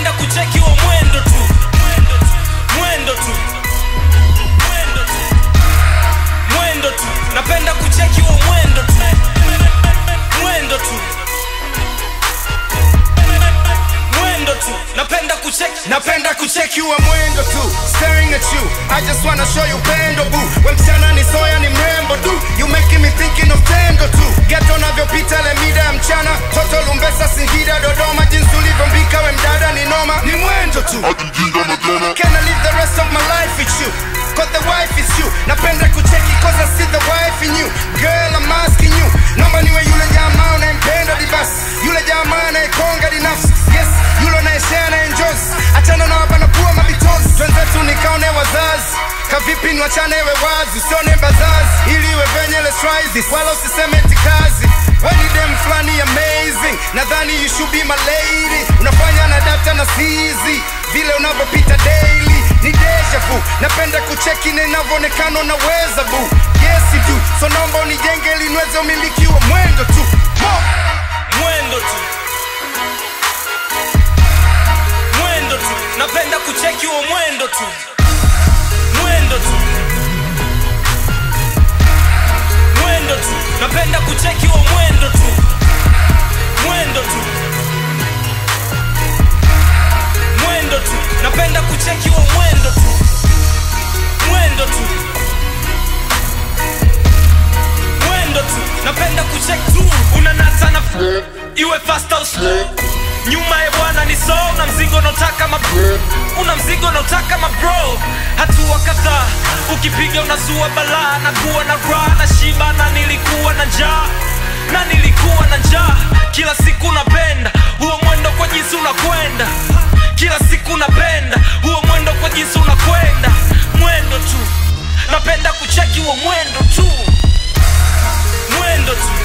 napenda kucheki huo mwendo tu mwendo tu mwendo tu mwendo tu napenda kucheki huo mwendo tu mwendo tu mwendo tu napenda kucheki napenda kucheki wa mwendo tu staring at you i just wanna show you pendo boo we msichana ni soya ni mrembo tu you making me thinking of tendo tu geto navyopita le mida ya mchana toto lumbesa singida dodoma jinsi ulivyombika we mdada ni noma ni mwendo tu can i live the rest of my life with you Cause the wife is you napenda kucheki cause i see the wife in you girl i'm asking you naomba niwe yule jamaa unayempenda dibasi yule jamaa anayekonga dinafsi yes yule unayeshare na enjoys achana na wabanapua mabitozi twenzetu nikaone wazazi kavipi niwachane we wazi usione bazazi ili iwe venye let's try this wala usiseme eti kazi When dem fulani amazing nadhani you should be my lady unafanya na data na sizi vile unavyopita daily ni deja vu napenda kucheki na inavyoonekana unaweza bu yes you do so naomba unijenge ili niweze umiliki wa mwendo tu Mo! mwendo tu mwendo tu napenda kucheki huo mwendo tu mwendo tu mwendo tu napenda kucheki huo mwendo tu mwendo tu mwendo tu napenda kucheki huo mwendo tu mwendo tu mwendo tu napenda kucheki tu unanata na iwe fast au slow nyuma ya bwana ni so una mzigo unaotaka ma una mzigo unaotaka ma bro hatua kadhaa ukipiga unazua balaa na kuwa na raha na shiba na nilikuwa na njaa na nilikuwa na njaa kila siku napenda huo mwendo kwa jinsi unakwenda kila siku napenda huo mwendo kwa jinsi unakwenda mwendo tu napenda kucheki huo mwendo tu mwendo tu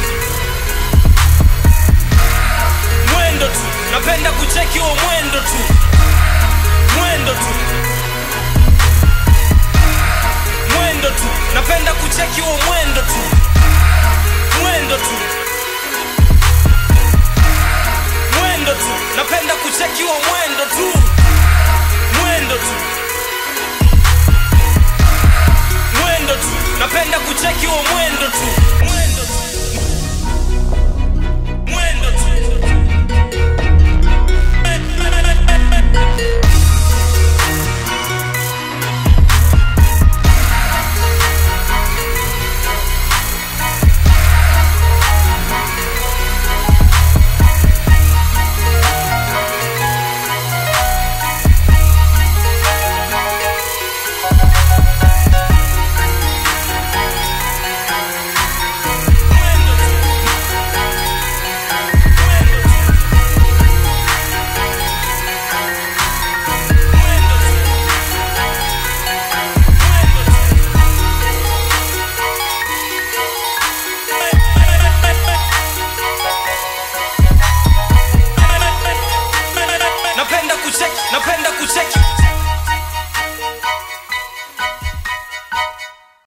mwendo tu napenda kucheki huo mwendo tu mwendo tu mwendo tu napenda kucheki huo mwendo tu mwendo tu mwendo tu napenda kucheki huo mwendo tu mwendo tu mwendo tu napenda kucheki huo mwendo tu